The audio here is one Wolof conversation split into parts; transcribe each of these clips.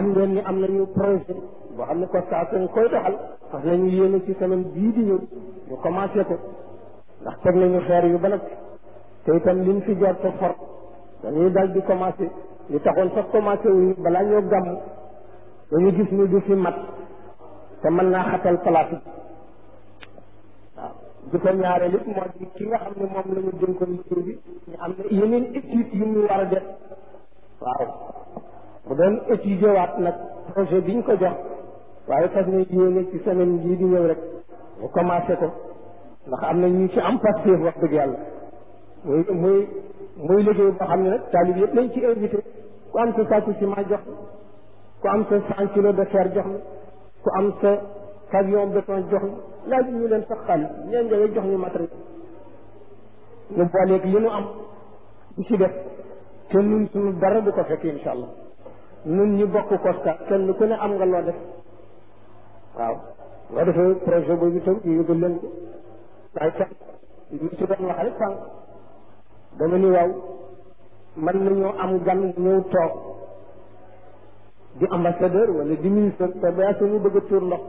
xam ngeen ni am nañu projet boo xam ne COSCAS nga koy doxal parce que nañu yéene ci semaine bii di ñëw ñu commencé ko ndax teg nañu xeer yu ba nag te itam liñ fi jot ko for dañuy dal di commencé li taxoon sax commencé wuñu balaa ñoo gàmm dañu gis ni du fi mat te mën naa xatal place bi waaw di ko ñaareel it moo di ki nga xam ne moom la ñu dénkoon liggéey bi ñu am na yeneen étude yu ñu war a def waaw bu doon étudier waat nag projet bi ñu ko jox waaye fas na yéene ci semaine bii di ñëw rek ñu commencé ko ndax am na ñu ci am passif wax dëgg yàlla muy muy muy liggéey boo xam ne nag taalib yëpp lañ ci invité ku am sa sàkku ciment jox na ku am sa cent kilos de fer jox na ku am sa camion béton jox na laaj ñu leen sax xaalis ñeen ñëwee jox ñu matériel ñu booleeg li nu am di ci def te nun suñu dara du ko fekk insha allah nun ñi bokk koska kenn ku ne am nga loo def waaw loo defee projet boobu itam ñu yëgal leen ko waaye sax ñu ci doon wax rek sànq dama ni waaw mën nañoo am gan ñëw toog di ambassadeur wala di ministre te ba ñu bëgg a tuur ndox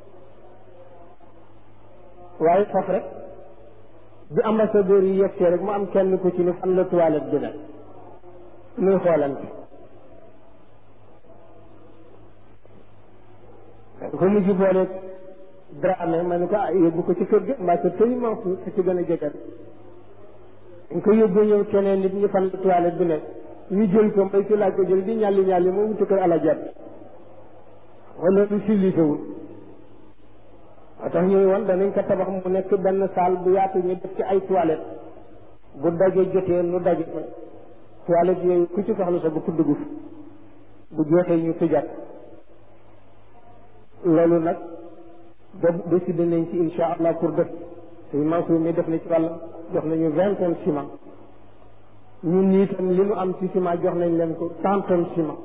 waaye foofu rek bi ambassadeur yi yegsee rek mu am kenn ku ci ni fan la toilette bi nag muy xoolante ko mujj boole Dramé ma ne ko ah yóbbu ko ci kër gi mbaa ko tëy Mansour fi ci gën a jege dañ ko yóbbu ñëw keneen nit ñi fan la toilette bi nekk ñu jël ko mbay ci laaj ko jël di ñàlli ñàlli moo wuti kër alajaat wala lu civilisewul moo tax ñuy woon danañ ko tabax mu nekk benn salle bu yaatu ñu def ci ay toilette bu daje jotee nu daje ko toilette yooyu ku ci soxla sa bu ku dugg bu jootee ñu tëjaat loolu nag ba décidé nañ ci insha allah pour def suñu Mansour mi def na ci wàllam jox nañu vingt tonnes ciment ñun ñii tam li nu am ci ciment jox nañ leen ko cent tonnes ciment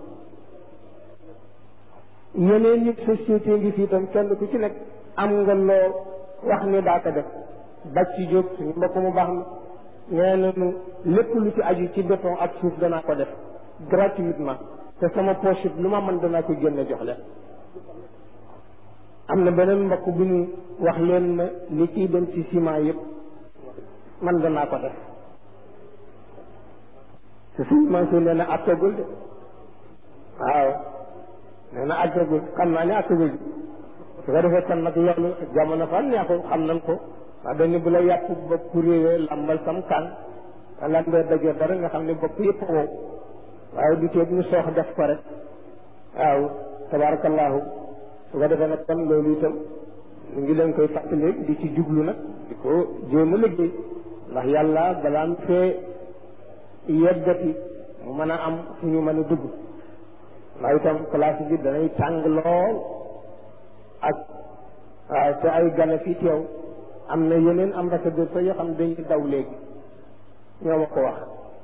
yeneen ñi société ngi fii tam kenn ku ci nekk am nga loo wax ni daa ko def bàcc ci jóg suñu mbokk mu baax na nee nañu lépp lu ci aju ci béton ak suuf danaa ko def gratuitement te sama poche lu ma mën danaa ko génne jox leen am na beneen mbokk bu ñu wax leen ma li ciy dem ci ciment yëpp man danaa ko def te suñu Mansour nee na àggagul de waaw nee na àggagul xam naa ne àggagul de su ko defee kon nag loolu jamono fan neexul xam nañ ko wax dañ ne bu la yàpp bopp réewee lambal sam kan te lambee dajee dara nga xam ne bopp yëpp wow waaye du teeg ñu soox def ko rek waaw tabarakallahu su ko defee nag kon loolu itam ñu ngi leen koy fàttali di ci jublu nag di ko jéem a liggéey ndax yàlla balaa mu fee yeggati mu mën a am fu ñu mën a dugg ndax itam place bi danay tàng lool ak waaw te ay gana fii teew am na yeneen ambassadeur sa yoo xam ne dañuy daw léegi ñoo ma ko wax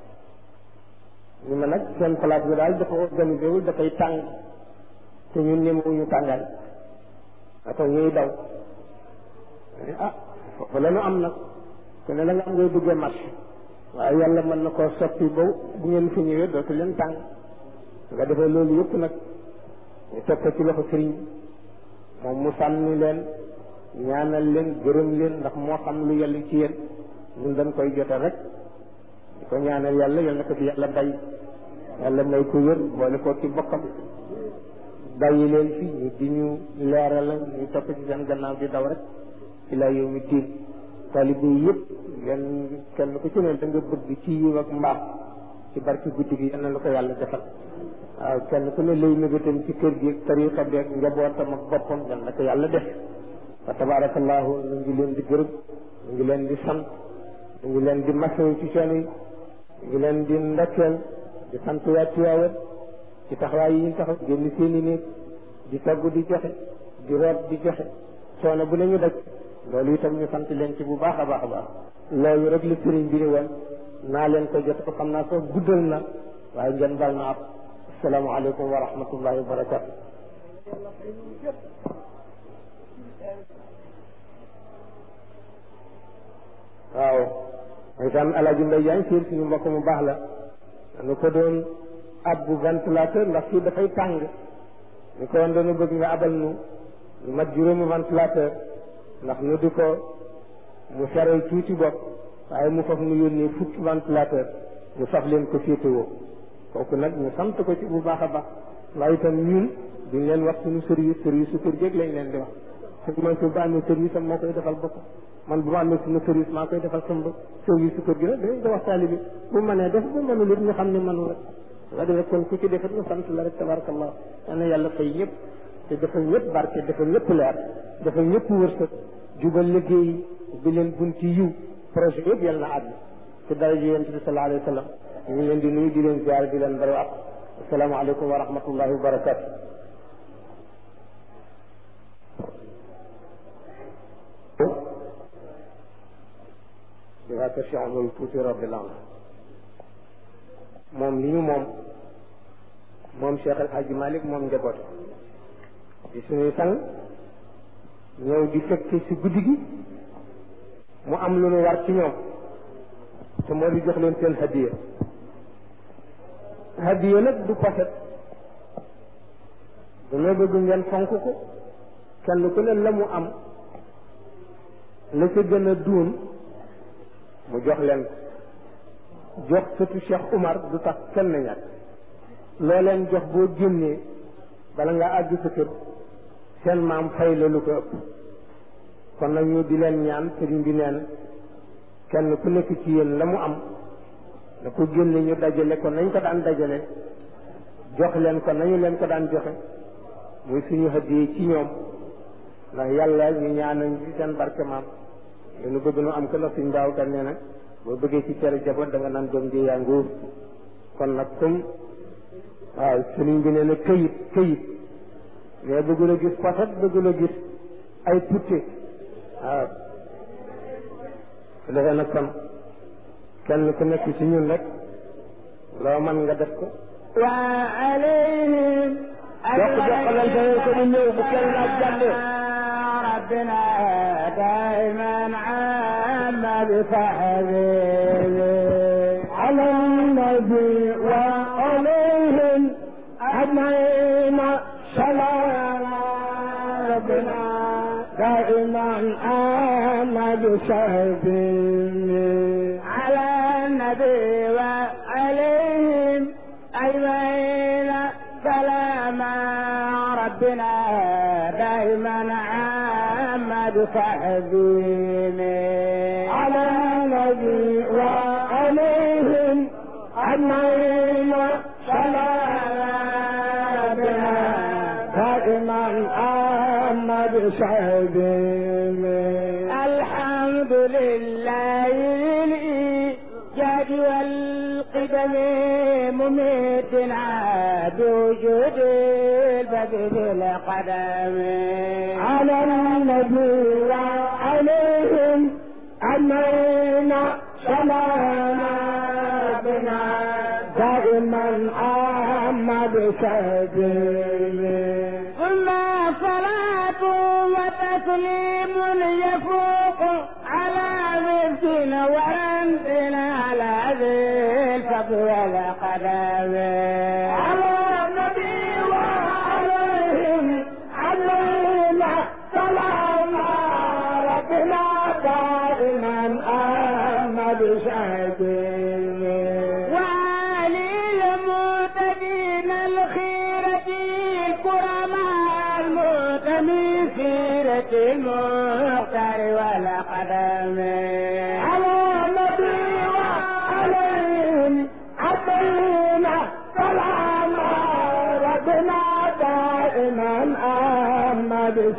ñu ma nag seen place bi daal dafa organisé wul dafay tàng te ñun ñemewuñu tàngaay ata ñuy daw ah foofu la ñu am nag ku ne la nga am ngay duggee marché waaye yàlla mën na koo soppi ba bu ngeen fi ñëwee dootu leen tàng nga defee loolu yëpp nag ñu teg ko ci loxo sëriñ bi moom mu sànni leen ñaanal leen gërëm leen ndax moo xam lu yàlla ci yéen ñun dañ koy jote rek di ko ñaanal yàlla yal na ko fi yàlla bay yàlla may ko wér boole ko ci bokkam bàyyi leen fi ñu di ñu leeral ñu topp ci seen gannaaw di daw rek ila yow mi diin taalibe yi yëpp ngeen kenn ku ci ne da nga bëgg ci yiw ak mbaax ci barki guddi gi yal na la ko yàlla defal waaw kenn ku ne lay nëgatam ci kër gi ak tariqa bi ak njabootam ak boppam yal na ko yàlla def wa tabarakallahu ñu ngi leen di gërëm ñu ngi leen di sant ñu ngi leen di masawu ci coono yi ñu ngi leen di ndokkeel di sant waa Tiwaawan ci taxawaay yi ñu taxaw génn seeni néeg di togg di joxe di root di joxe coono bu ne ñu daj loolu itam ñu sant leen ci bu baax a baax a baax loolu rek la sëriñ bi ni woon naa leen ko jot ko xam naa ko guddal na waaye ngeen baal na ak asalaamaaleykum wa rahmatullahi wa barakatu waaw mooy tam alaaji mbay jaañ fiir suñu mbokk mu baax la dana ko doon ab bu ventilateur ndax fii dafay tàng ñu ko woon dañu bëgg nga abal nu lu mat juróomi ventilateur ndax nu di ko mu seral tuuti bopp waaye mu faf nu yónnee fukki ventilateur ñu faf leen ko féetewoo kooku nag ñu sant ko ci bu baax a baax waaye itam ñun duñ leen wax suñu service service su kër géeg lañ leen di wax su man su ba amee service am moo koy defal bopp man bu ma amee suñu service maa koy defal sama bopp service su kër gi nag dañ ko wax taalibi bu mënee def bu mënul it ñu xam ne mënul rek nga defee kon ku ci defet ñu sant la rek tabarakallah yal na yàlla fay ñëpp te defal ñëpp barke defal ñëpp leer defal ñëpp wërsëg jubal liggéey bi leen bunti yiw projet yëpp yal na àgg ci daraja yonent bi sallallahu alayhi wa sallam ñu ngi leen di nuyu di leen ziar di leen baru ak asalaamaaleykum wa rahmatullahi wa barakatu di waa kër Cheikh Amadou Tuuti radiyallahu anhu moom li ñu moom moom Cheikh El Hadji Malick moom njaboote di suñuy sang ñëw di fekke ci guddi gi mu am lu ñu war ci ñoom te moo di jox leen seen hadiya hadiya nag du poset dañoo bëgg ngeen fonk ko kenn ku ne la mu am la ca gën a duun mu jox leen ko jox sëtu Cheikh Umar du tax kenn ñàkk loo leen jox boo génnee bala nga àgg sa kër seen maam fay la lu ko ëpp kon nag ñu di leen ñaan sëriñ bi neen kenn ku nekk ci yéen la mu am da ko génne ñu dajale ko nañ ko daan dajale jox leen ko nañu leen ko daan joxe muy suñu hëddee ci ñoom ndax yàlla ñu ñaanañ ci seen barke maam lu bëgg nu am ko ndax suñ mbaaw kan nee na boo bëggee ci cere jaboot da nga naan doom ji yaa nguur kon nag comme waaw sëriñ bi nee na këyit këyit mais bëggul a gis poset bëggul a gis ay putte waaw su defee nag kon kenn ku nekk ci ñun rek loo mën nga def ko wa alayhim jox joxalante ko di ñëw bu kenn laaj jàlle ربنا دائما عام بصحبه على النبي وعليهم أجمعين سلام ربنا دائما عام بصحبه على النبي وعليهم أجمعين سلام ربنا دائما عام بصحبه على النبي وعليهم أجمعين سلام ربنا دائما عام بصحبه الحمد لله للإيجاد والقدم مميتنا بوجود البدء القدم على النبي وعليهم أجمعين سلام ربنا دائما عام بسبيله ثم صلاة وتسليم يفوق على مثل ورندنا على ذي الفضل والقدم على النبي وعليهم أجمعين سلام ربنا دائما عام بسبيله وعلي المتدين الخيرة الكرماء المتمي سيرة المختار والقدم على النبي وعليهم أجمعين سلام ربنا دائما عام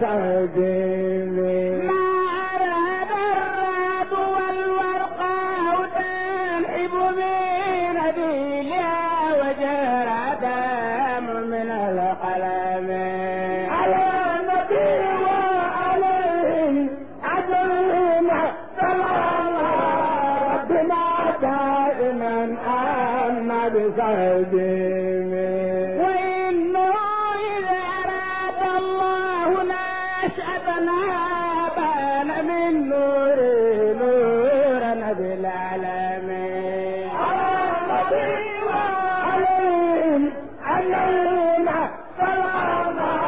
بسبيله ما أراد الراد والورقاء تنحب من نبيلها وجرى دم من القلم على النبي وعليهم أجمعين سلام ربنا دائما عام بسبيله وإنه إذا أراد الله نشأتنا بان من نور نورا بالعالمين على النبي وعليهم أجمعين سلام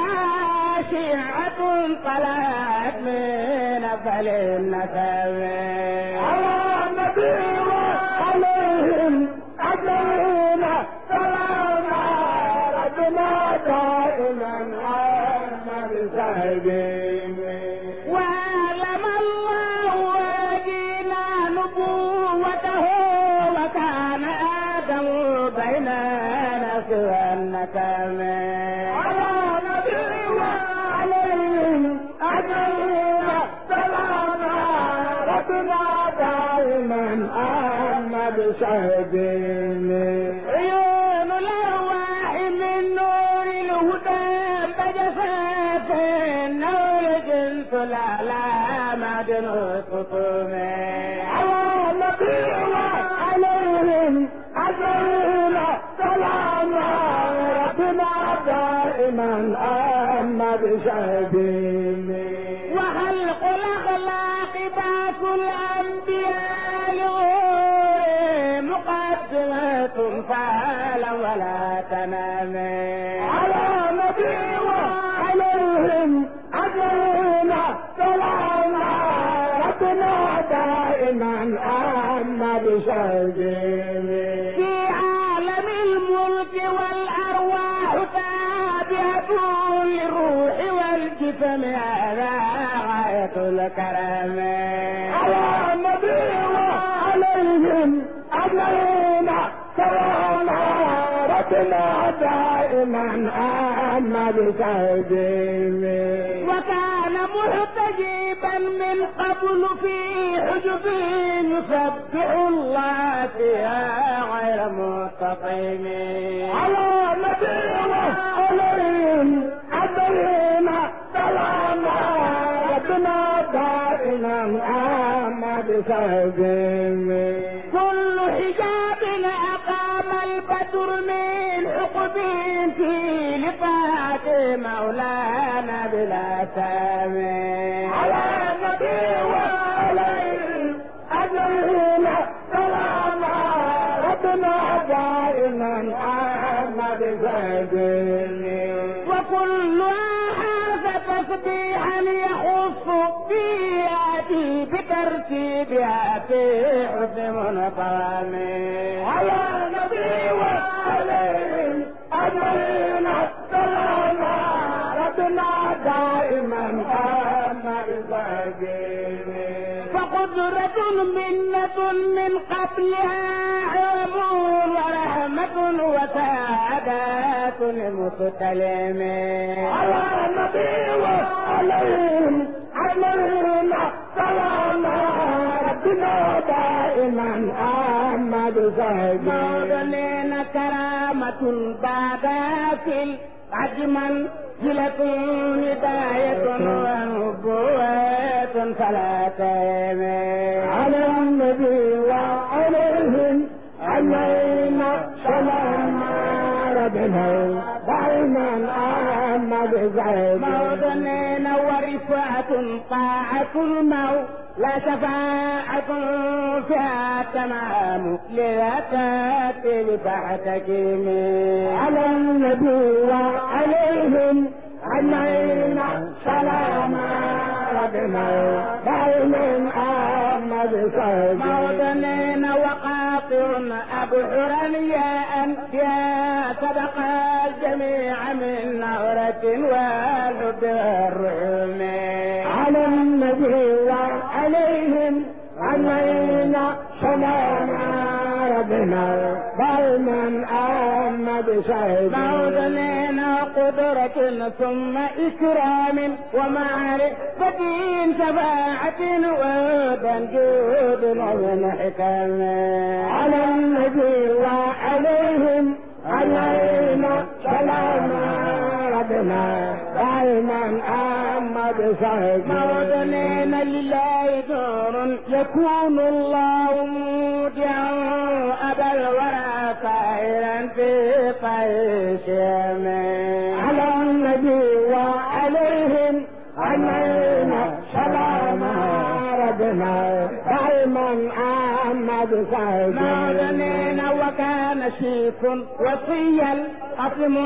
شيعة طلعت من أفل النسب على النبي وعليهم أجمعين سلام ربنا دائما عنا بسعدين وعلم الله وجينا نبوته وكان آدم بيننا سوى النكم على النبي وعليهم أجمعين سلام ربنا دائما عنا بسعدين عيون الأرواح من نور الهدى بجفاف النور جنس الأعلى معدن الخطوم على النبي وعليهم أجمعين سلام ربنا دائما أما بشهدين وخلق الأخلاق باس الأنبياء لغور مقدمة فعلا ولا تنام على النبي وعليهم أجمعين سلام ربنا دائما أما بشهدين في عالم الملك والأرواح تابعة للروح والجسم هذا غاية الكرم على النبي وعليهم أجمعين سلام ربنا دائما أما بسعدين وكان محتجبا من قبل في حجب يسبح الله فيها غير مستقيم على النبي وعليهم أجمعين سلام ربنا دائما أما بسعدين كل حجاب أقام البدر من حقب في لقاء مولانا بلا سامي على النبي وعليهم أجمعين سلام ربنا دائما أما بسعدين وكل هذا تسبيحا يخص بياتي بترتيبها في حسن منظم على النبي وعليهم أجمعين سلام ربنا دائما أما بسعدين فقدرة منة من قبلها علم ورحمة وسعادات المستلم على النبي وعليهم أجمعين سلام ربنا دائما أما بسعدين موطنين كرامة بعد في عجما جلة هداية ونبوة فلا تيمين على النبي وعليهم أجمعين سلام ربنا دائما أما بسعدين موطنين ورفعة طاعة الموت لا شفاعة فيها تمام لا تأتي بتحتكم على النبي وعليهم أجمعين سلام ربنا دائما أما بسعدين موطنين وقاطع أبحرا يا أنبياء سبق الجميع من نهرة والحب والرحم على النبي وعليهم أجمعين سلام ربنا دائما أما بسعدين موطنين قدرة ثم إكرام ومعرفة شفاعة وهدى جود ومن حكم على النبي وعليهم علينا سلام ربنا دائما أما بسعدين موطنين لله دور يكون الله مودعا أبا الورى طائرا في طيش على النبي وعليهم علينا سلام ربنا دائما أما بسعدين موطنين وكان شيخ وصيا قسم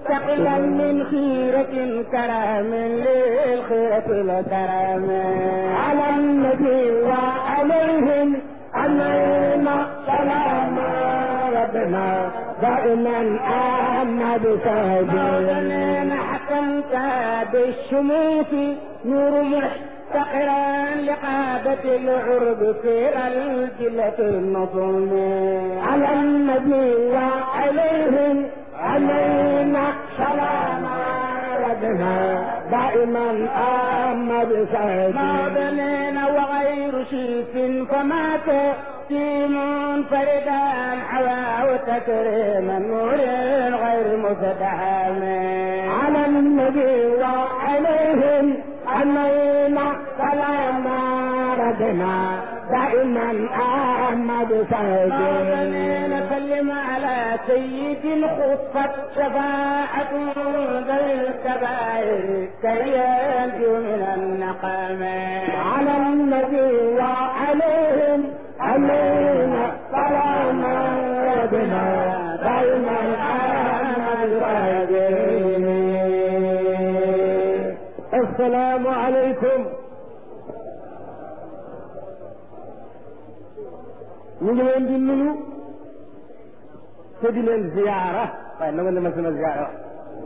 مستقلا من خيرة كرام للخيرة الكرام على النبي وعليهم علينا سلام ربنا دائما آمنا بسهدين مولانا حكمت بالشموس نور محتقرا لقادة العرب في الجلة النظم على النبي وعليهم علينا سلام ربنا دائما آمنا بسهدين مولانا وغير شيف فمات في منفردا حواه تكريما نور غير مفتحم على النبي وعليهم علينا سلام ربنا دائما آمنا بسهدين مولانا سلم على سيد خفت شفاعة ذوي الكبائر كي ينجو من النقم على النبي وعليهم علينا سلام ربنا دائما آمنا بسهدين السلام عليكم ñu ngi leen di nuyu te di leen ziyaara waaye na nga ne ma sama ziyaara wax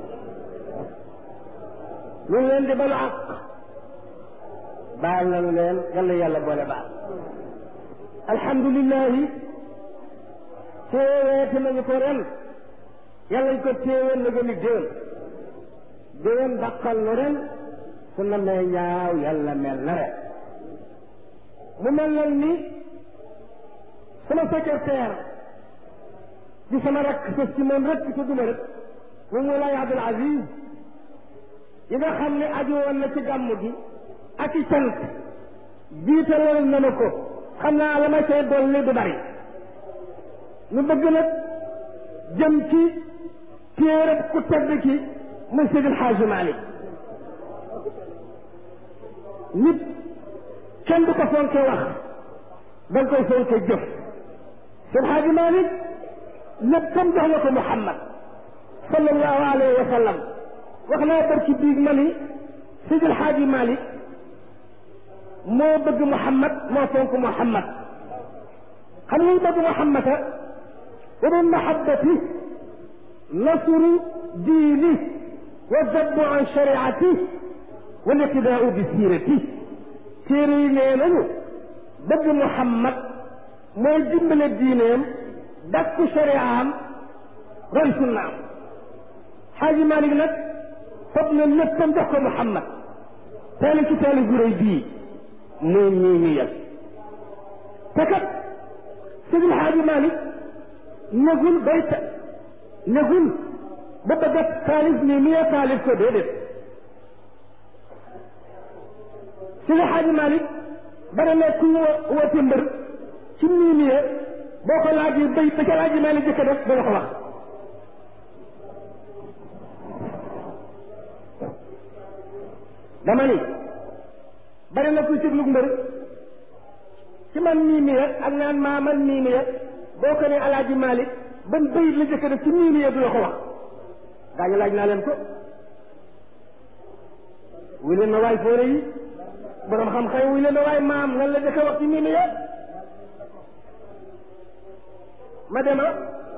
ñu ngi leen di balu àq baal nañu leen yàlla yàlla boole baal alhamdulilahi téeweete nañu ko ren yàlla ñu ko téeween na gën a déwén déwén dàqal nu ren su na mee ñaaw yàlla mel na ren mu mel nag ni sama secrétaire di sama rakk sës ci moom rek ci duma rek mu Moulay Abdul Aziz yi nga xam ne aju woon na ci gàmm gi ak i cant jiitaloon na ma ko xam naa la ma cay dolli du bari nu bëgg nag jëm ci téerab ku tedd ki muy Seydi El Hadji Malick nit kenn du ko fonke wax da nga koy fonke jëf Seydi El Hadji Malick léppam jox na ko Muhammad sallallahu alayhi wa sallam wax naa barki biig ma ni Seydi El Hadji Malick moo bëgg Muhammad moo fonk Muhammad xam nga bëgg Muhammad wa min mahabbati nasru diini wa zabbu an shariati wa liqtidaau bi siirati téere yi nee nañu bëgg Muhammad mooy dimbale diineem dakku shariaam roy sunnaam Xaaji Malick nag foog na léppam jox ko Muhammad taali ci taali gu rëy bii muy nii ñu yel te kat Seydi Xaaji Malick negul bay ta negul ba bëgg a taalif nii mi taalif ko déedéet Seydi Xaaji Malick bara ne kuy woote mbër ci nii mi boo ko laajee bay ba ca Xaaji Malick jëkk def dana ko wax dama ni bari na kuy tëglug mbër ci man mii mi ak naan maa man mii mi boo ko ne alaaji Malick ban bayit la jëkk def ci mii mi du la ko wax gaa ñu laaj naa leen ko wuy leen na waay foore yi borom xam-xam wuy leen na waay maam lan la jëkk wax ci mii mi ma dema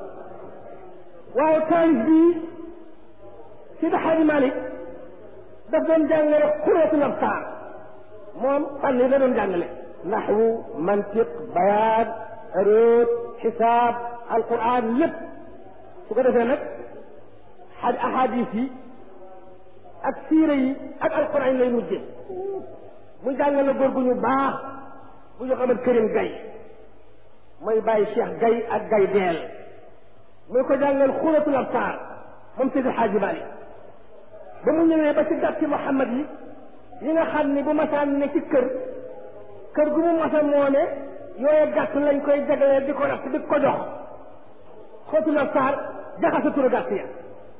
waaye taalif bii Seydi Hadji Malick daf doon jàngale xurootul absaar moom fànn yi la doon jàngale naxwu mantiq bayaan aroot xisaab alquran lépp su ko defee nag xaj ahadis yi ak siire yi ak alquran yi lay mujje mu jàngale góor gu ñu baax bu ñu xamat kërim gay mooy bàyyi cheikh gay ak gay deel muy ko jàngal xurootul absaar moom Seydi Xaaji Maalik ba mu ñëwee ba ci gàtti Muhammad yi yi nga xam ni bu masaan ne ci kër kër gu mu masa moome yooye gàtt lañ koy jagleel di ko ratt di ko jox xootu la saar jaxasa turu gàtt ya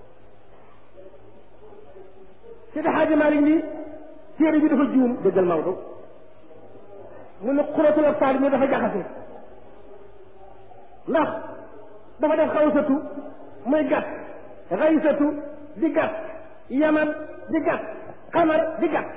Seydi Xaaji Maalik ni téere bi dafa juum dëggal Maodo mu ne xuratu la saar mi dafa jaxase ndax dafa def xawsatu muy gàtt xaysatu di gat yaman di gat xamar di gat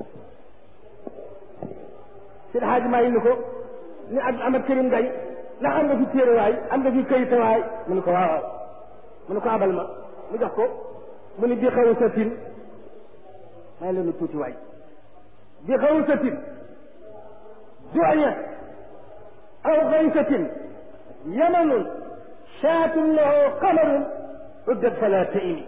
si xaaji maa ni ko ni ak amat kërim gay ndax am nga fi téere waay am nga fi këyita waay mu ne ko waaw waaw mu ne ko abal ma mu jox ko mu ni bi xaw satin may leen tuuti waay bi xaw satin du'ya aw xaysatin yamanun shaatun lahu qamarun uddat fala taimi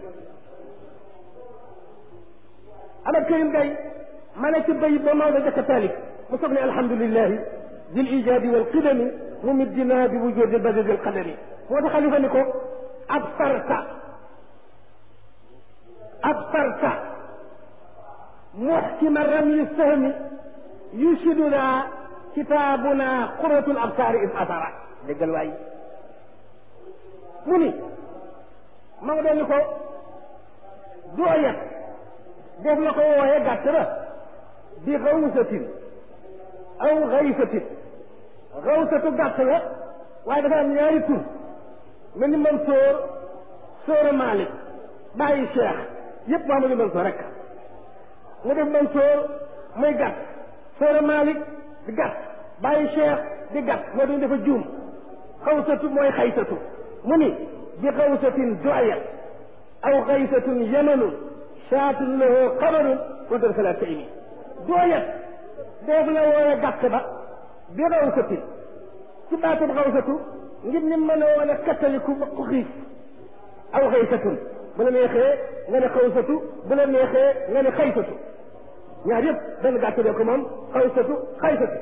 amat kërim gay ma ne ci bay ba Maodo jëkk a taalif mu soog ne alhamdulilahi dil ijaadi wal qidami mumiddina bi wujudi badil qadami moo tax xalifa ni ko absarta absarta muxkima ramyi sahmi yushiduna kitaabuna qurratul absaari is asara déggal waay mu ni ma nga doon ni ko dooyat def la ko wooyee gàtt ba bi xawsatin aw xaysatin xawsatu gàtt la waaye dafa am ñaari tur mel ni Mansoor Soora Malick bàyyi Cheikh yëpp Mamadou Mansoor rek nga def Mansoor muy gàtt Soora Malick di gàtt bàyyi Cheikh di gàtt moo doon dafa juum xawsatu mooy xaysatu mu ni bi xawsatin doya aw xaysatun yamanun shaatun lahu xabarun udar fala taimi dooyat def la wooye gàtt ba bi xawsatin ci baatub xawsatu ngir ni mën a woon a kattaliku ba ku xiif aw xaysatun bu la neexee nga ne xawsatu bu la neexee nga ne xaysatu ñaar yëpp benn gàtt de ko moom xawsatu xaysatu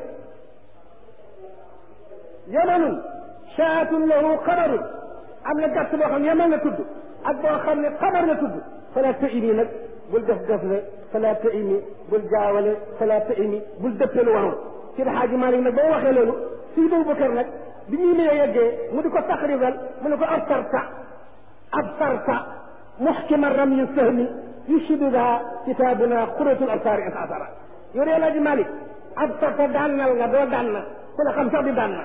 yamanun shaatun lahu xabarun am na gàtt boo xam yaman la tudd ak boo xam ne xabar la tudd fala taimi nag bul def def le fala taimi bul jaawale fala taimi bul dëppee lu warul ci xaaji Maalik nag boo waxee loolu Sidi Abubakar nag bi ñuy lee yeggee mu di ko taqribal mu ne ko absarta absarta muxkima ramyi sahmi yushiduha kitaabuna xuratul absaari in asara yow de Alaaji Maalik absarta daannal nga doo daan na ku la xam sax di daan na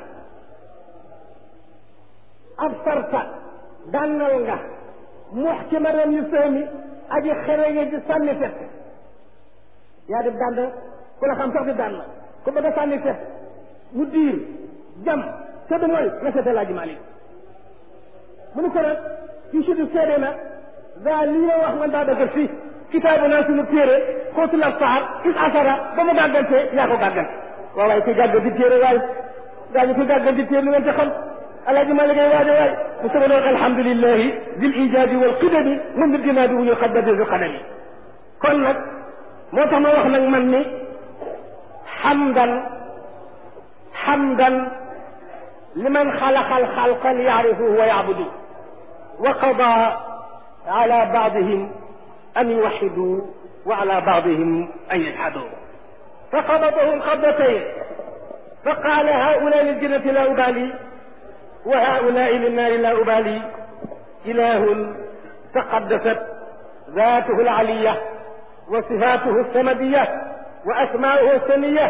absarta daannal nga muxkima ramyi sahmi aji xereñe ji sànni fet yaa def daan na ku la xam sax di daan na ku bëgg a sànni fet mu diir jam te du mooy nga seete laaji Maalik mu ni ko nag yu sudu seede na daa lii ma wax man daa dëggal fii kitaabu naa suñu téere xóotul absaar is asara ba mu gàggante yaa ko gàggante waaw waaye kuy gàgganti téere waay daa ñu kuy gàgganti téere lu ngeen ci xam alaaji Maalik ay waajo waay mu soga doon alhamdulillahi dil ijaadi wal qidami mun bir dinaa di wuñu xadda dil qadami kon nag moo tax ma wax nag man ni xamdan xamdan liman xalaqa alxalqa liyarifuhu wa yacbudu wa qada ala baadihim an yuwaxidu wa ala baadihim an yajhadu فقبضهم قبضتين فقال هؤلاء للجنة لا أبالي وهؤلاء للنار لا أبالي إله تقدست ذاته العلية وصفاته السمدية وأسماؤه السنية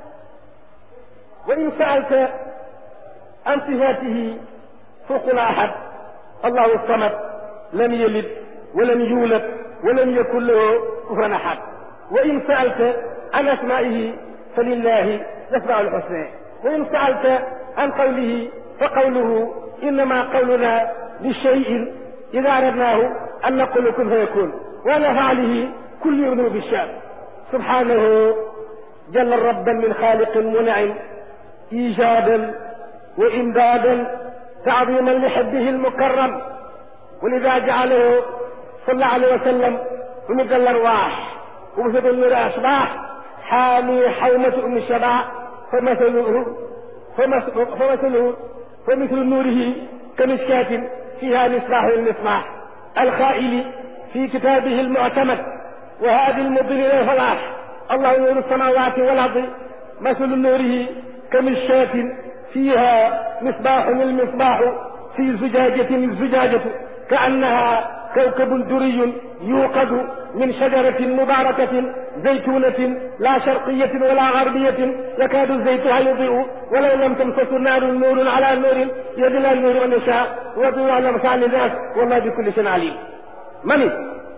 وإن سألت عن صفاته فوق أحد الله الصمد لم يلد ولم يولد ولم يكن له كفوا أحد وإن سألت عن أسمائه فلله الأسماء الحسنى وإن سألت عن قوله فقوله إنما قولنا لشيء إذا أردناه أن نقول كن فيكون وعلى فعله كل يغنو بالشام سبحانه جل ربا من خالق منعم إيجادا وإمدادا تعظيما لحبه المكرم ولذا جعله صلى الله عليه وسلم ممد الأرواح ومثل النور أصباح حامي حومة أم الشبع فمثله فمثله فمثل نوره كمشكاة فيها مصباح المصباح الخائل في كتابه المعتمد وهذه المضل إلى الفلاح الله نور السماوات والأرض مثل نوره كمشكاة فيها مصباح المصباح في زجاجة الزجاجة كأنها كوكب دري يوقد من شجرة مباركة زيتونة لا شرقية ولا غربية يكاد زيتها يضيء ولو لم تمسس النار نور على نور يدل النور من يشاء وضوء على مساء الناس والله بكل شيء عليم من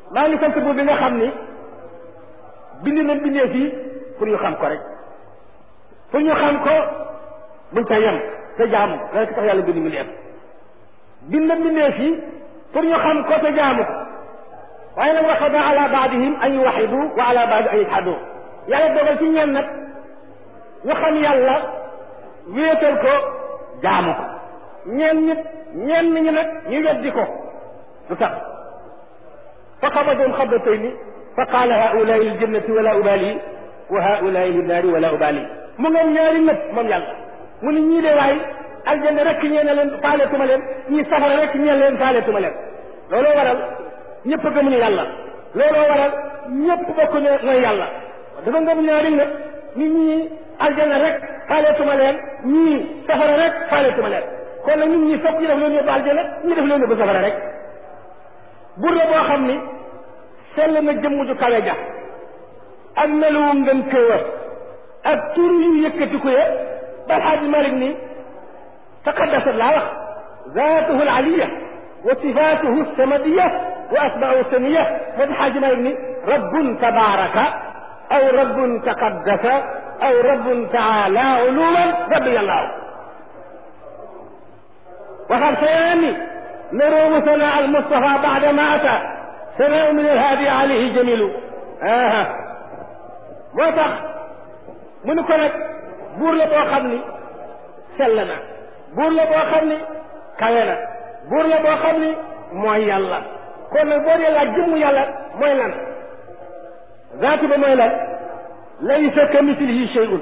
maa ngi sant buur bi nga xam ni bind na bindee fii pour ñu xam ko rek pour ñu xam ko buñ ca yem te jaamu ko rek tax yàlla bind mi def bind na bindee fii pour ñu xam ko te jaamu ko waaye nag waxada ala baadihim an yuwaxidu wa ala baadi an yajhadu yàlla dogal ci ñeen nag ñu xam yàlla wéetal ko jaamu ko ñeen ñit ñeen ñi nag ñu weddi ko lu tax fa xabadum xabatayni fa qaala haulaai liljannati wala ubali wa haulaai linnaari wala ubali mu ngeen ñaari nëpp moom yàlla mu ni ñii de waay aljanna rek ñee na leen faaletuma leen ñii safara rek ñeen leen faaletuma leen looloo waral ñëpp gëmuñu yàlla looloo waral ñëpp bokkuñu mooy yàlla dafa ngëm ñaari nëpp ni ñii aljanna rek faaletuma leen ñii safara rek faaletuma leen kon nag ñun ñii fokk ñu def leen yóbbu aljanna ñu def leen yóbbu safara rek bur la boo xam ni sell na jëmm ju kawe ja ak meluwu ngën këwa ak tur yu yëkkati ko ya bal xaaji malik ni taqaddasat laa wax zaatuhu alaliya wa sifatuhu samadiya wa asma'u samiya moo di xaaji malik ni rabbun tabaraka aw rabbun taqaddasa aw rabbun taala uluwan rabbi allahu waxal sayaani نروم ثناء المصطفى بعدما أتى ثناء من الهادي عليه جميل آه moo tax mu ni ko nag buur la boo xam ni sell na buur la boo xam ni kawe na buur la boo xam ni mooy yàlla kon nag boo dee laaj jëmmu yàlla mooy lan zaatu ba mooy lan laysa ka mislihi shay'un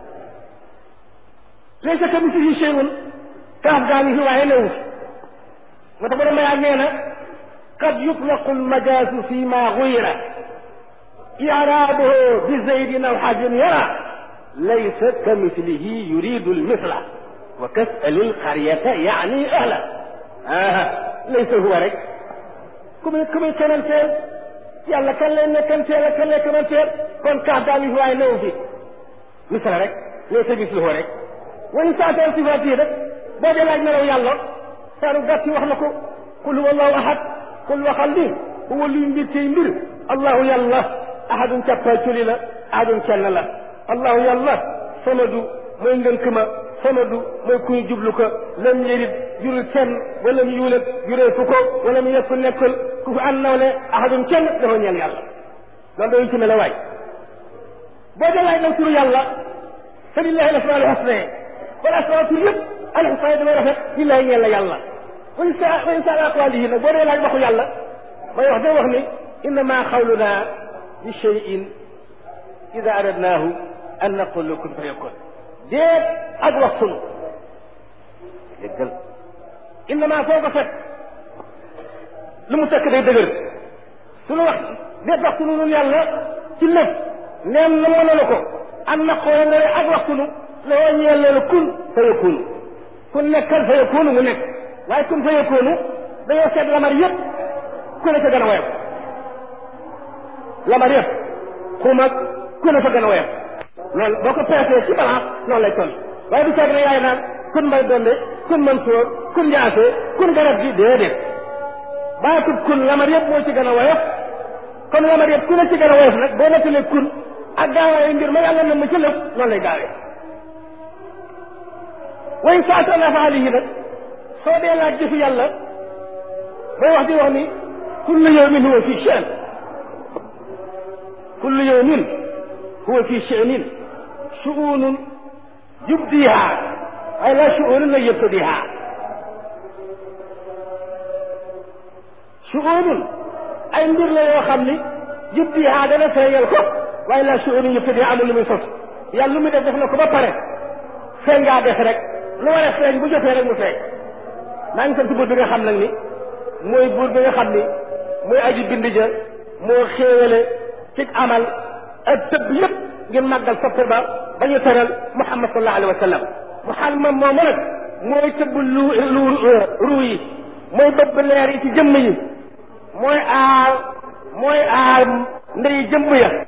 laysa ka mislihi shay'un kaaf gaa ngi fi waaye newu fi moo tax borom mayaa nee na qad yutlaqu almajaazu fi ma guyira iraabuhu bi zaydin aw xajin yara laysa ka mislihi yuridu almisla wa kasali alqaryata yaani ahla ah laysa huwa rek ku muy ku muy kenanteel yàlla kan lay nekkanteel ak kan lay kenanteel kon kaaf daal yi fi waaye newu fi misla rek laysa misluhu rek wa in saatan sifaatihi rek boo dee laaj melaw yàlla saaru gàtt wax na ko qul huwa allahu ahad qul waxal ni huwa luy mbir tey mbir allahu yàlla ahadun càppaa culi la ahadun kenn la allahu yàlla samadu mooy ngënk ma samadu mooy kuy jublu ko lam yërit jurul kenn wala mu yuulat juree fu ko wala mu yekku nekkul ku fi an nawle ahadun kenn dafa ñeel yàlla loolu dañu ci mel waay boo dee laaj nag turu yàlla fa lillahi al asmaul husna wala asmaa tur yëpp alxusna yi damay rafet lillahi ñeel la yàlla wañ sa wañ sa aqwaalihi nag boo dee laaj waxu yàlla may wax day wax ni innama xawluna bi cheyin ida aradnaahu an naqul kun fa yakun déet ak wax sunu déggal innama foo ko fekk lu mu tekk day dëgër sunu wax déet wax sunu nun yàlla ci lépp neem na mënala ko an naqoo nga ne ak wax sunu loo ñeel loolu kun fa yakunu kun nekkal fa yakunu mu nekk waaye kun fa yakunu dañoo seet lamar yëpp ku ne fa gën a woyof lamar yëpp xumak ku ne fa gën a woyof loolu boo ko peesee ci balance noonu lay toll waaye du caag ne yaay naan kun mbay donde kun Mansoor kun Njaase kun garab gi déedéet baatub kun lamar yëpp moo ci gën a woyof kon lamar yëpp ku ne ci gën a woyof nag boo nettalee kun ak gaawaayu mbir ma yàlla na ma ci lépp noonu lay gaawee way saatan afaalihi nag soo dee laaj jëfi yàlla bay wax di wax ni kullu yawmin huwa fi sha'n kullu yawmin huwa fi sha'nin shu'unun yubdiha waaye la shu'unun la yabtadiha shu'unun ay mbir la yoo xam ni yubdiha dana feeñal ko waaye la shu'unun yabtadiha amul lu muy sos yàlla lu muy def def na ko ba pare feeñ ngaa def rek lu war a feeñ bu jotee rek mu feeñ maa ngi sant buur bi nga xam nag ni mooy buur bi nga xam ni mooy aji bind ja moo xéewale ci amal ak tëbb yëpp ngir màggal soppe ba ba ñu teral muhammad sallallahu alayhi wa sallam muhammad moomu nag mooy tëbb lu lu ruu yi mooy bëbb leer yi ci jëmm yi mooy aar mooy aar ndey jëmm ya